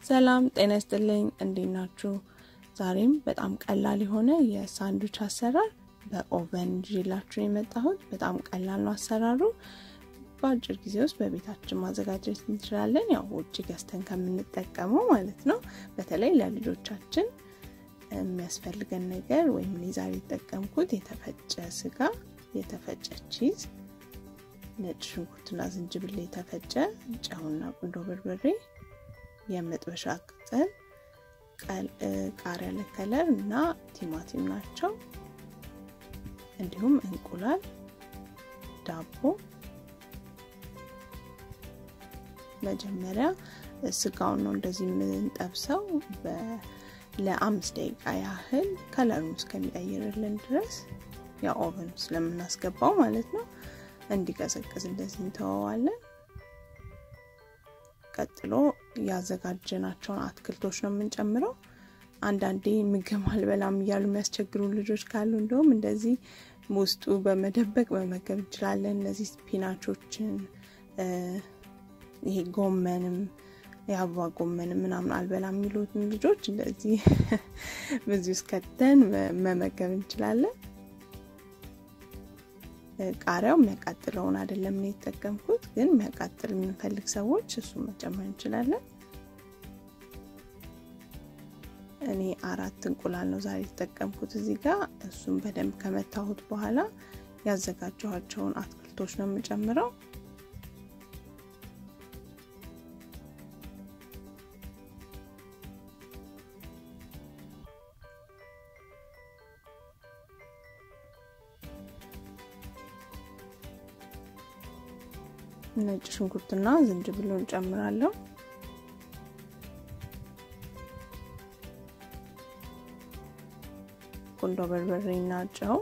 ሰላም ጤና ይስጥልኝ፣ እንዴት ናችሁ? ዛሬም በጣም ቀላል የሆነ የሳንዱች አሰራር በኦቨን ይዤላችሁ የመጣሁት። በጣም ቀላል ነው አሰራሩ። በአጭር ጊዜ ውስጥ በቤታችን ማዘጋጀት እንችላለን። ያው ውጭ ገዝተን ከምንጠቀመው ማለት ነው። በተለይ ለልጆቻችን የሚያስፈልገን ነገር ወይም እኔ ዛሬ የተጠቀምኩት የተፈጨ ስጋ፣ የተፈጨ ቺዝ፣ ነጭ ሽንኩርትና ዝንጅብል የተፈጨ፣ ጨውና ቁንዶ በርበሬ፣ የመጥበሻ ቅጠል፣ ቃሪያ ለከለር እና ቲማቲም ናቸው። እንዲሁም እንቁላል፣ ዳቦ። መጀመሪያ ስጋውን ነው እንደዚህ የምንጠብሰው ለአምስት ደቂቃ ያህል ከለሩን እስከሚቀይርልን ድረስ ያው ኦቨን ስለምናስገባው ማለት ነው። እንዲቀዘቅዝ እንደዚህ እንተወዋለን። ቀጥሎ ያዘጋጀናቸውን አትክልቶች ነው የምንጨምረው። አንዳንዴ ምግብ አልበላም እያሉ የሚያስቸግሩ ልጆች ካሉ እንደውም እንደዚህ ውስጡ በመደበቅ መመገብ እንችላለን። እነዚህ ስፒናቾችን፣ ይሄ ጎመንም የአበባ ጎመንም ምናምን አልበላም የሚሉትን ልጆች እንደዚህ በዚህ ውስጥ ከተን መመገብ እንችላለን። ቃሪያው የሚያቃጥለውን አይደለም ነው የተጠቀምኩት፣ ግን የሚያቃጥል የምንፈልግ ሰዎች እሱን መጨመር እንችላለን። እኔ አራት እንቁላል ነው ዛሬ የተጠቀምኩት እዚህ ጋር። እሱን በደንብ ከመታሁት በኋላ ያዘጋጀኋቸውን አትክልቶች ነው የምጨምረው። ነጭ ሽንኩርትና ዝንጅብሉን ጨምራለሁ። ቁንዶ በርበሬና ጨው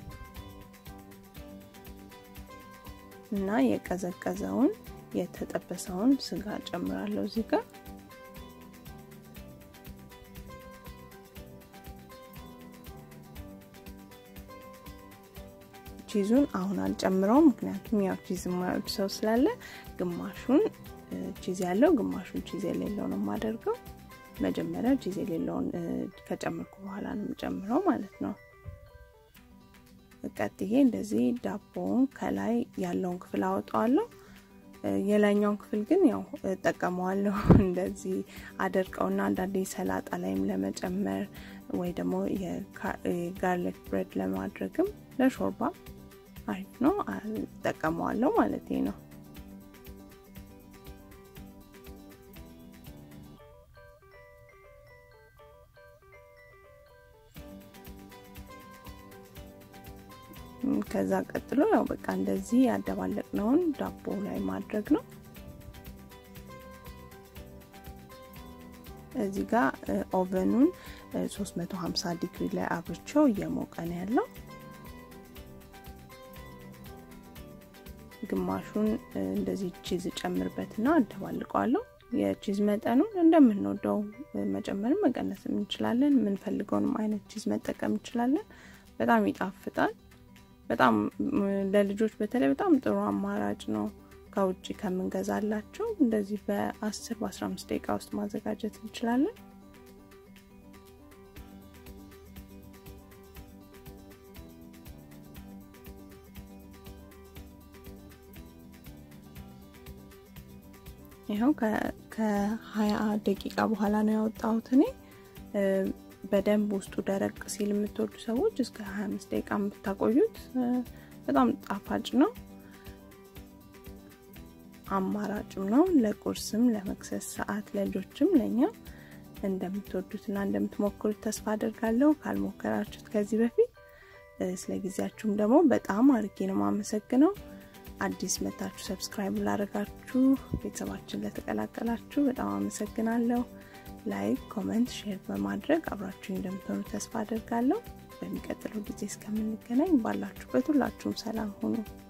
እና የቀዘቀዘውን የተጠበሰውን ስጋ ጨምራለሁ እዚህ ጋር ቺዙን አሁን አልጨምረውም፣ ምክንያቱም ያው ቺዝ የማይወድ ሰው ስላለ ግማሹን ቺዝ ያለው ግማሹን ቺዝ የሌለው ነው የማደርገው። መጀመሪያ ቺዝ የሌለውን ከጨመርኩ በኋላ ነው የምጨምረው ማለት ነው። ቀጥዬ እንደዚህ ዳቦውን ከላይ ያለውን ክፍል አወጣዋለሁ። የላይኛውን ክፍል ግን ያው እጠቀመዋለሁ እንደዚህ አደርቀውና አንዳንዴ ሰላጣ ላይም ለመጨመር ወይ ደግሞ የጋርሊክ ብሬድ ለማድረግም ለሾርባ አሪፍ ነው፣ እጠቀመዋለሁ ማለት ነው። ከዛ ቀጥሎ ያው በቃ እንደዚህ ያደባለቅነውን ዳቦ ላይ ማድረግ ነው። እዚህ ጋር ኦቨኑን 350 ዲግሪ ላይ አብርቼው እየሞቀ ነው ያለው። ግማሹን እንደዚህ ቺዝ ጨምርበትና አደባልቀዋለሁ። የቺዝ መጠኑን እንደምንወደው መጨመርም መቀነስም እንችላለን። የምንፈልገውንም አይነት ቺዝ መጠቀም እንችላለን። በጣም ይጣፍጣል። በጣም ለልጆች በተለይ በጣም ጥሩ አማራጭ ነው። ከውጭ ከምንገዛላቸው እንደዚህ በ10 በ15 ደቂቃ ውስጥ ማዘጋጀት እንችላለን። ይኸው ከሀያ ደቂቃ በኋላ ነው ያወጣሁት እኔ በደንብ ውስጡ ደረቅ ሲል የምትወዱ ሰዎች እስከ 25 ደቂቃ ብታቆዩት በጣም ጣፋጭ ነው፣ አማራጭም ነው። ለቁርስም፣ ለመክሰስ ሰዓት፣ ለልጆችም ለእኛ እንደምትወዱትና እንደምትሞክሩት ተስፋ አድርጋለሁ። ካልሞከራችሁት ከዚህ በፊት ስለ ጊዜያችሁም ደግሞ በጣም አርጌ ነው የማመሰግነው። አዲስ መታችሁ ሰብስክራይብ ላደረጋችሁ ቤተሰባችን ለተቀላቀላችሁ በጣም አመሰግናለሁ። ላይክ፣ ኮመንት፣ ሼር በማድረግ አብራችሁ እንደምትሆኑ ተስፋ አድርጋለሁ። በሚቀጥለው ጊዜ እስከምንገናኝ ባላችሁበት ሁላችሁም ሰላም ሁኑ።